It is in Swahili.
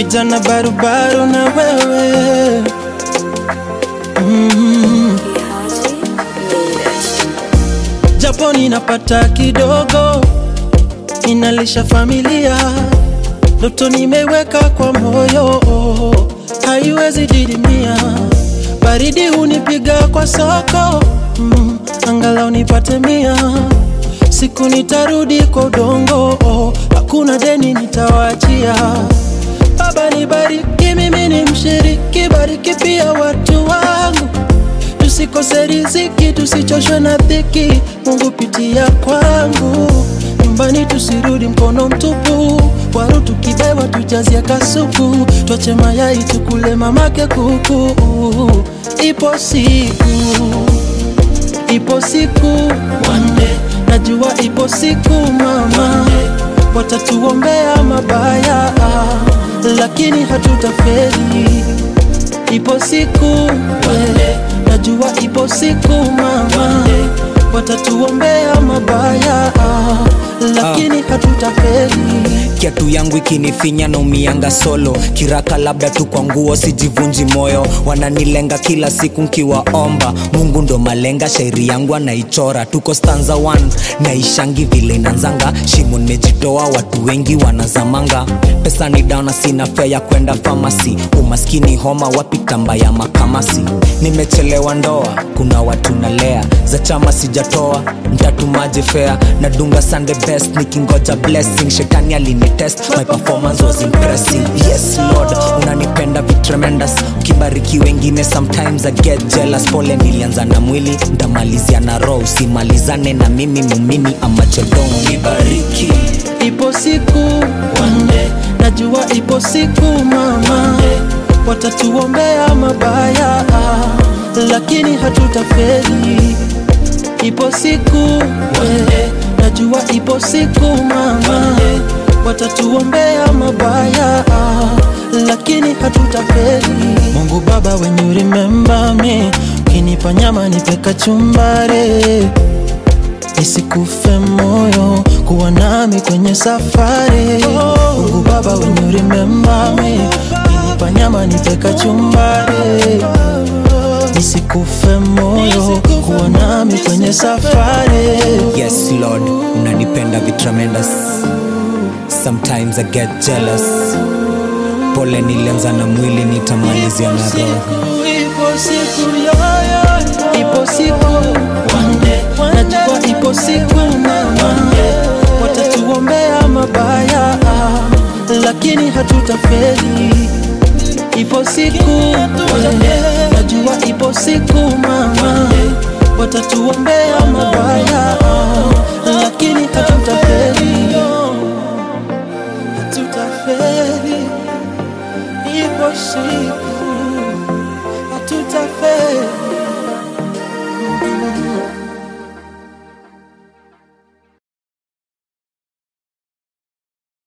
vijana barubaru na wewe mm. Japo ninapata kidogo, inalisha familia, ndoto nimeweka kwa moyo, haiwezi didimia. Baridi hunipiga kwa soko mm, angalau nipate mia. Siku nitarudi kwa udongo, hakuna deni nitawachia. Baba nibariki, mimi ni mshiriki, bariki pia watu wangu tusikose riziki, tusichoshwe na dhiki. Mungu pitia kwangu, nyumbani tusirudi mkono mtupu. Waru tukibewa tujazie kasuku, twache mayai tukule mamake kuku. Ipo siku, ipo siku one day, najua ipo siku mama, watatuombea mabaya, lakini hatutafeli. Ipo siku we, najua ipo siku mama, watatuombea mabaya, lakini hatutafeli. kiatu yangu ikinifinya na umianga solo kiraka labda tu kwa nguo sijivunji moyo wananilenga kila siku nkiwaomba mungu ndo malenga shairi yangu anaichora tuko stanza 1 naishangi vile inanzanga shimo nimejitoa watu wengi wanazamanga pesa ni dana sina fea ya kwenda famasi umaskini homa wapi tamba ya makamasi nimechelewa ndoa kuna watu nalea za chama sijatoa mtatumaje fea nadunga sunday best nikingoja blessing shetani alinitest my performance was impressive yes lord unanipenda vi tremendous ukibariki wengine sometimes i get jealous pole nilianza na mwili ndamalizia na roho usimalizane na mimi mumini amachedong nibariki Ipo siku one day, najua ipo siku mama, watatuombea mabaya, lakini hatutafeli. Ipo siku we, najua ipo siku mama, watatuombea mabaya, lakini hatutafeli. Mungu Baba, when you remember me, ukinipa nyama nipe kachumbari nisikufe moyo kuwa nami kwenye safari Mungu Baba when you remember me ukinipa nyama nipe kachumbari nisikufe moyo kuwa nami kwenye safari yes lord unanipenda vi tremendous sometimes i get jealous pole nilianza na mwili nitamalizia na roho ipo siku yoyo ipo siku one day najua ipo siku mama watatuombea mabaya lakini hatutafeli ipo siku we, najua ipo siku mama watatuombea